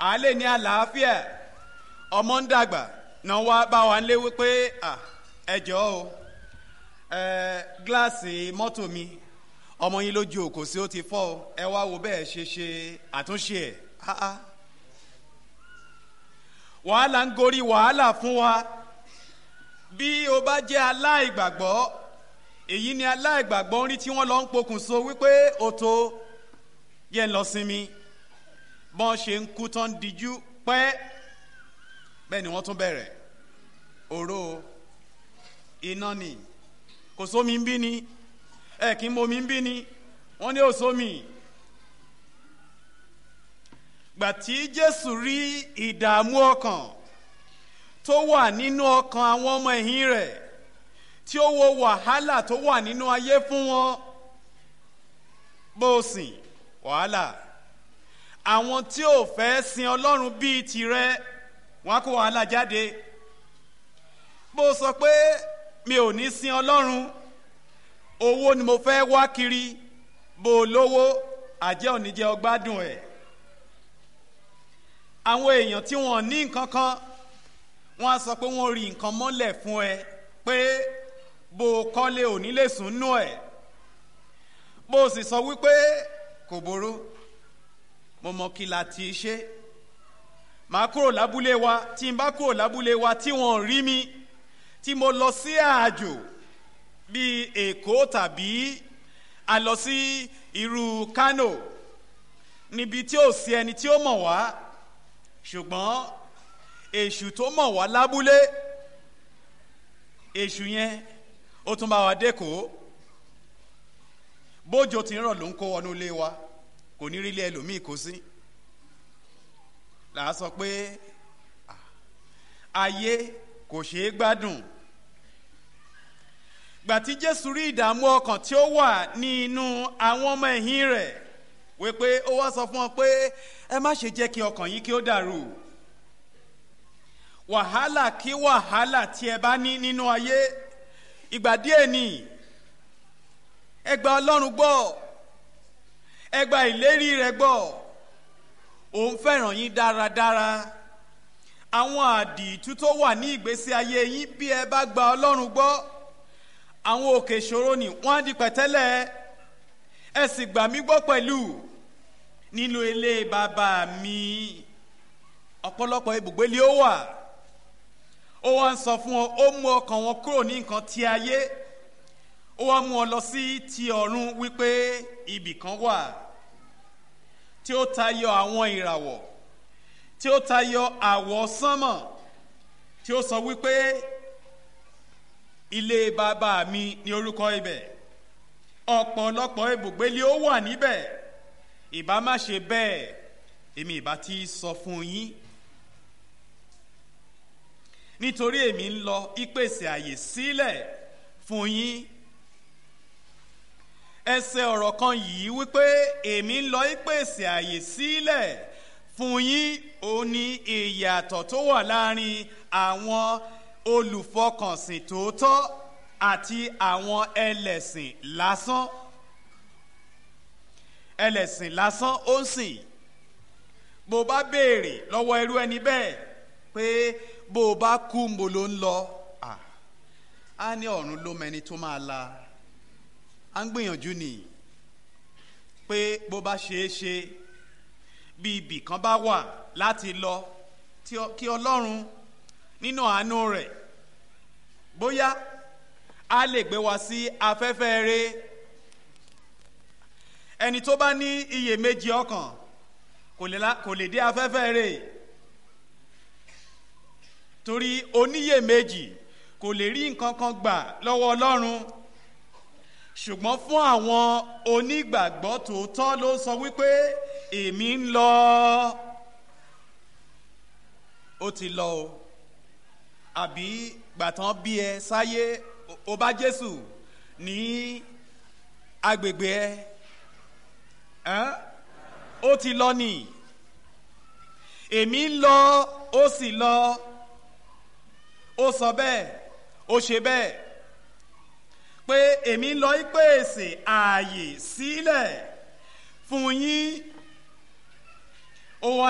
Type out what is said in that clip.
àálẹ̀ ní àlàáfíà ọmọ ń dàgbà náà wá bá wa ń lé wípé ẹ jọ̀ọ́ o gíláàsì mọ́tò mi ọmọ yín lójú òkò sí ó ti fọ́ ọ ẹ wá wo bẹ́ẹ̀ ṣe ṣe àtúnṣe ẹ̀ wàhálà ń gorí wàhálà fún wa bí o bá jẹ́ aláìgbàgbọ́ èyí ni aláìgbàgbọ́ ń rí tí wọ́n lọ ń pokùnso wípé o tó yẹ lọ sinmi bọ́n ṣe ń kú tán díjú pẹ́ bẹ́ẹ̀ ni wọ́n tún bẹ̀rẹ̀ òró iná ni kò sómi ń bí ni ẹ kì í momi ń bí ni wọ́n ní òsómi gbàtí Jésù rí ìdààmú ọkàn tó wà nínú ọkàn àwọn ọmọ ẹ̀yìn rẹ̀ tí ó wo wàhálà tó wà nínú ayé fún wọn bó o sìn wàhálà àwọn tí ò fẹ́ sin Ọlọ́run bíi tirẹ̀ wọn á kó wàhálà jáde bó o sọ pé mi ò ní sin Ọlọ́run owó ni mo fẹ́ wá kiri bó o lówó àjẹ́ òní jẹ́ ọgbádùn ẹ̀ àwọn èèyàn tí wọ́n ní nǹkan kan wọ́n á sọ pé wọ́n rí nǹkan mọ́lẹ̀ fún ẹ pé bó o kọ́lé òní lè sùn nú ẹ̀ bó o sì sọ wípé kò boró mo mọ kí la ti ṣe màá kúrò lábúlé wa tí n bá kúrò lábúlé wa tí wọ́n rí mi tí mo lọ sí àjò bíi Èkó tàbí a lọ sí irú Kano níbi tí ò sí ẹni tí ó mọ̀ wá ṣùgbọ́n èṣù tó mọ̀ wá lábúlé èṣù yẹn ó tún bá wa dẹ́kọ̀ọ́ bójò tí ń rọ̀ ló ń kó wọnú ilé wa kò ní rí ilé ẹlòmíì kó sí là á sọ pé ayé kò ṣeé gbádùn gbàtí Jésù rí ìdààmú ọkàn tí ó wà ní inú àwọn ọmọ ẹ̀yìn rẹ̀ wípé ó wá sọ fún wọn pé ẹ má ṣe jẹ́ kí ọkàn yín kí ó dàrú wàhálà kí wàhálà tí ẹ bá ní nínú ayé ìgbà díẹ̀ ni ẹ gba Ọlọ́run gbọ́ ẹ gba ìlérí rẹ̀ gbọ́ òun fẹ́ràn yín dáradára àwọn àdìtú tó wà ní ìgbésí ayé yín bí ẹ bá gba Ọlọ́run gbọ́ àwọn òkè ìṣòro ni wọ́n á di pẹ̀tẹ́lẹ̀ ẹ sì gbà mí gbọ́ pẹ̀lú nínú ilé bàbá mi ọ̀pọ̀lọpọ̀ ibùgbé lé ó wà ó wá ń sọ fún ọ ó mú ọkàn wọn kúrò ní nǹkan ti ayé ó wá mú ọ lọ sí ti ọ̀run wípé ibì kan wà tí ó tayọ àwọn ìràwọ̀ tí ó tayọ àwọ̀ sánmọ̀ tí ó sọ wípé ilé bàbá mi ní orúkọ ibẹ̀ ọ̀pọ̀lọpọ̀ ibùgbé lé ó wà níbẹ̀ ìbá má ṣe bẹ́ẹ̀ èmi ìbá ti sọ fún yín nítorí èmi ń lọ ìpèsè àyè sílẹ̀ fún yín ẹsẹ̀ ọ̀rọ̀ kan yìí wípé èmi ń lọ ìpèsè àyè sílẹ̀ fún yín ó ní ìyàtọ̀ tó wà láàrin àwọn olùfọkànsìn tòótọ́ àti àwọn ẹlẹ́sìn lásán ẹlẹ́sìn lásán ó ń sìn bó bá béèrè lọ́wọ́ irú ẹni bẹ́ẹ̀ pé bó o bá kú mo ló ń lọ á ní ọ̀run ló mẹni tó máa la à ń gbìyànjú nì pé bó bá ṣeé ṣe bí ibì kan bá wà láti lọ kí ọlọ́run nínú àánú rẹ̀ bóyá a lè gbé wa sí afẹ́fẹ́ rẹ̀ ẹni tó bá ní iyèméjì ọkàn kò lè dé afẹ́fẹ́ rẹ̀ torí oníyèméjì kò lè rí nǹkan kan gbà lọ́wọ́ ọlọ́run ṣùgbọ́n fún àwọn onígbàgbọ́ tòótọ́ ló sọ wípé èmi ń lọ ó ti lọ o àbí gbàtàn bí ẹ sáyé o bá Jésù ní agbègbè ẹ ó ti lọ nì èmi ń lọ ó sì lọ ó sọ bẹ́ẹ̀ ó ṣe bẹ́ẹ̀ pé èmi ń lọ ìpèsè ààyè sílẹ̀ fún yín ó wá